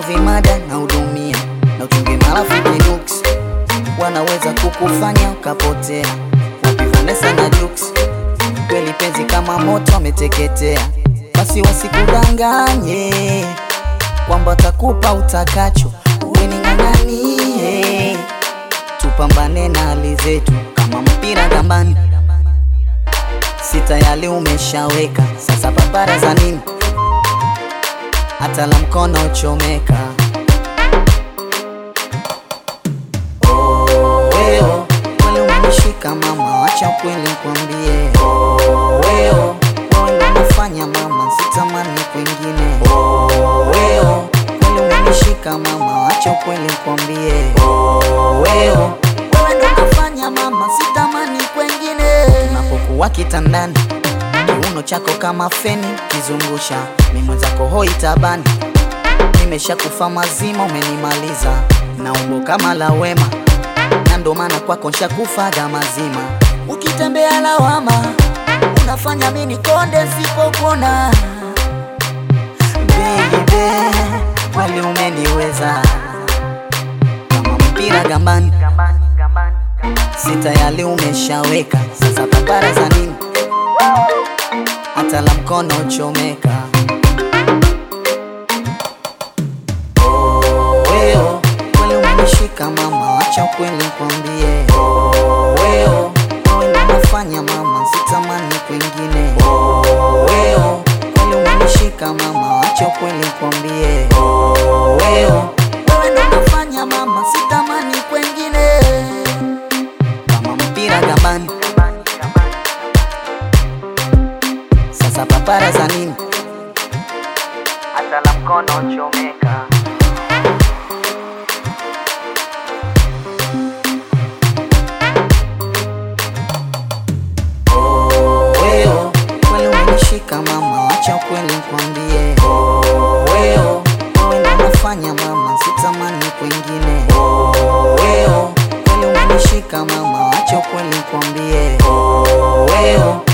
vimada na hudumia na uchunge marafiki nuks wanaweza kukufanya ukapotea. Wapi Vanessa na Jux, kweli penzi kama moto ameteketea. Basi wasikudanganye kwamba takupa utakacho, uwe ni ng'ang'anie, tupambane na hali zetu kama mpira gambani. Si tayari umeshaweka, sasa papara za nini? Hata la mkono uchomeka. Weo, kweli umenishika mama, wacha ukweli nikwambie. Weo, wewe ndo unafanya mama, sitamani kwingine. Weo, kweli umenishika mama, wacha ukweli nikwambie. Weo, wewe ndo unafanya mama, sitamani kwingine. Unapokuwa kitandani, kiuno chako kama feni kizungusha, mimi mwenzako hoi tabani, nimeshakufa mazima, umenimaliza na umbo kama la wema na ndo maana kwako nshakufaga mazima. Ukitembea lawama, unafanya mimi nikonde sipopona. Baby, kweli umeniweza kama mpira gambani, si tayari umeshaweka, sasa papara za nini? Hata la mkono uchomeka. Weo, kweli umenishika mama, wacha ukweli nikwambie. Weo, wewe ndo unafanya mama, sitamani kwingine. Weo, kweli umenishika mama, wacha ukweli nikwambie. Weo, wewe ndo unafanya mama, sitamani kwingine. Kama mpira gambani, sasa papara za nini? Hata la mkono uchomeka. Weo, kweli umenishika mama, wacha ukweli nikwambie. Weo, wewe ndo unafanya mama, sitamani kwingine. Weo, kweli umenishika mama, wacha ukweli nikwambie. Weo